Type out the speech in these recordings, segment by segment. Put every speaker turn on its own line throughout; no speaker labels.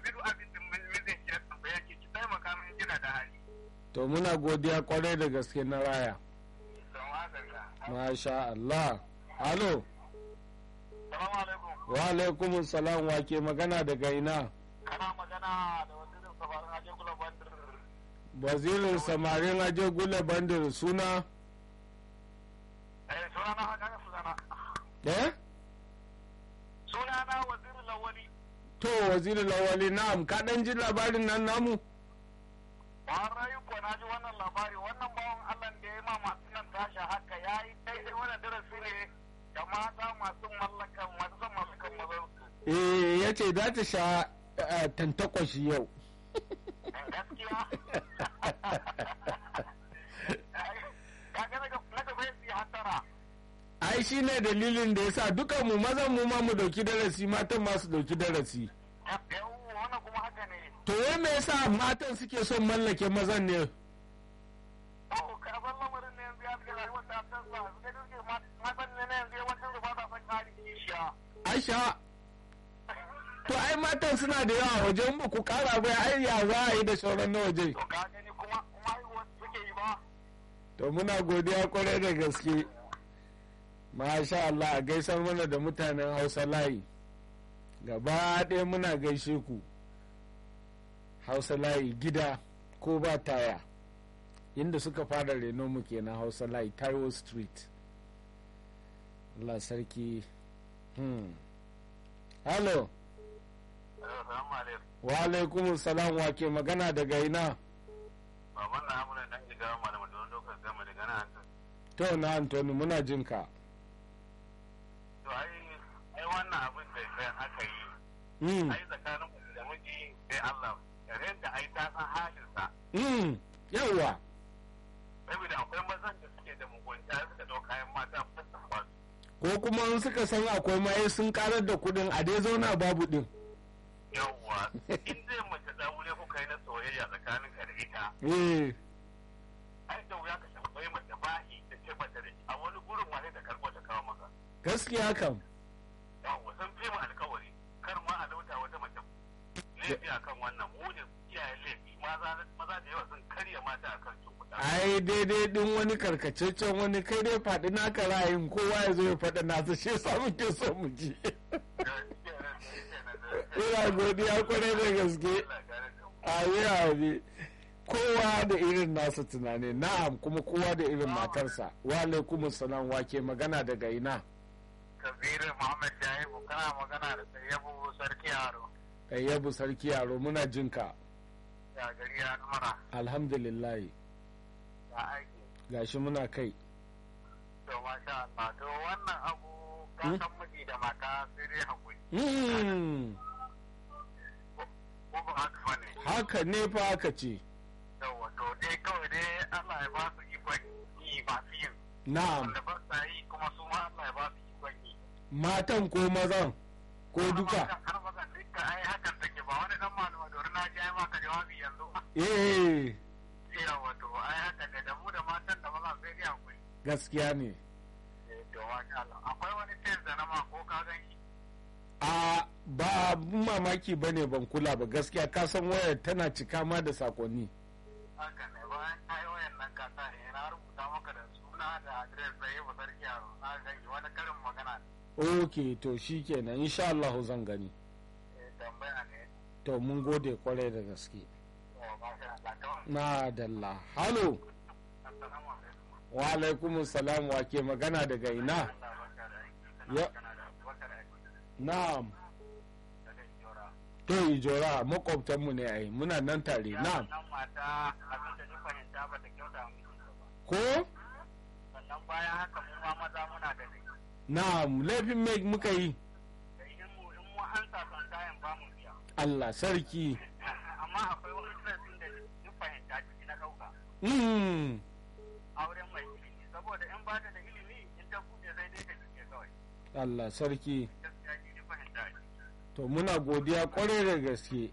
duk abin da mijin ki ya tambaya ki ki taimaka min kina da hali
to muna godiya kwarai da gaske na raya
don wadanda
masha Allah halo
salamu alaikum
wa alaikum salam wa ke magana daga ina
kana magana da wazirin safarin aje kula bandir
wazirin samarin aje gula bandir suna
eh sunana haka sunana
eh
sunana wazirin lawali
to wazirin lawali na'am ka dan ji labarin nan namu
Warai ko na ji wannan labari wannan bawan Allah da ya ma masu nan tashi haka ya yi daidai wannan darasi ne da mata masu mallakan masu son mallakan mazansu.
eh ya ce za ta sha eh, tantakwashi yau
Gaskiya. Kaga na gaba ya siya hatara.
ai shi ne dalilin da ya sa dukan mu mazan mu ma mu dauki darasi matan ma su dauki darasi
Yau wannan kuma haka ne.
to wai me yasa matan suke son mallake mazan ne
Oh, ka san lamarin ne yanzu ya fi rayuwar ta tasa. Suka duke matan ne na yanzu yawancin su ba sa son kari kishiya.
aisha to ai matan suna da yawa waje in ba ku kara ba ai ya za a yi da sauran na waje
To ka gani kuma kuma haihuwar suke yi ba.
to muna godiya kwarai da gaske masha Allah a gaisar mana da mutanen hausa layi gaba ɗaya muna gaishe ku hausa layi gida ko ba taya inda suka fara reno mu kenan hausa layi taiwo street Allah sarki hmm. hello
Assalamu alaikum.
wa alaikum salam wa ke magana daga ina
Baban na amunan dan shiga malamin don dokar gama daga nan.
to na antoni muna jin ka
To ai ai wannan abin da sai aka yi
hmm.
ai tsakanin mutum da miji sai Allah yaren da ai ta san halinsa
hmm. yawwa
saboda akwai mazan da suke da mugunta suka ɗau kayan mata fasan ba su
ko kuma in suka san akwai maye sun karar da kudin a dai zauna babu din
yawwa in zai mace da wuri kuka yi na soyayya tsakanin ka da ita
eh
ai da wuya ka tambayi mace bahi da ce mata da shi a wani gurin ma sai ta karɓo ta kawo maka
gaskiya kam
yawwa sun fi mu alkawari kar ma a lauta wata mace laifi akan wannan mu ne iyayen laifi maza maza da yawa sun karya mata akan cukuta
ai daidai din wani karkataccen wani kai dai faɗi naka ra'ayin kowa ya zo ya faɗa nasa shi yasa muke so mu ji ina godiya kwarai da gaske abi abi kowa da irin nasa tunani na'am kuma kowa da irin matarsa wa alaikum salam wa ke magana daga ina
kabiru muhammad jahibu kana magana da sayyabu sarki yaro
ayyabu sarki yaro muna jinka
ya gari ya numara
alhamdulillah
ya aiki
gashi muna kai
to masha Allah to wannan abu ka
Hmm?
san miji da mata sai dai hakuri
Hmm,
ko ba haka bane
haka ne fa haka ce
yawa to dai kawai dai Allah ya ba su ikon yi ba su yin
na'am
wanda ba sa yi kuma su ma Allah ya ba su ikon yi
matan ko mazan ko duka
har mazan duka ai hakan take ba wani dan malama da na ji ai maka jawabi yanzu
eh
yawa to ai haka ne da mu da matan da mazan sai dai hakuri
gaskiya ne
Eh, to masha Allah akwai wani test da na ma ko ka gan shi
a ba abun mamaki ba ne ban kula ba gaskiya ka san wayar tana cika ma da sakonni
haka ne bayan ka yi wayan nan ka sa ne na rubuta maka da suna da adres da yi sarki yaro na gani wani karin magana ne
ok to shi kenan insha Allah zan gani
eh, tambaya ne
to mun gode kwarai da gaske
to masha Allah kawai
na dalla halo
assalamu alaikum
wa alaikum salam wa ke magana daga ina
Allah barka da aiki
Ya.
kana da barka da aiki
na'am
daga Ijora
to ijora makwabtanmu ne ai muna nan tare na'am
nan mata abin da ni fahimta ba ta kyauta mu ba
ko
sannan bayan haka mu ma maza muna da laifi
na'am laifin me muka yi
da in mu in mu an sa son kayan ba mu biya
Allah sarki
amma akwai wani sassin da ni fahimta ciki na ɗauka
mm.
auren mai ilimi saboda in ba ta da ilimi in ta buɗe sai dai ta cike kawai
Allah sarki
gaskiya ni ni fahimta ne
to muna godiya kwarai da gaske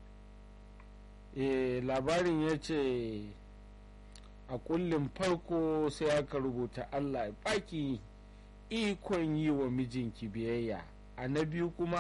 e labarin ya ce a kullum farko sai aka rubuta allah ya baki ikon yi wa mijinki biyayya a na biyu kuma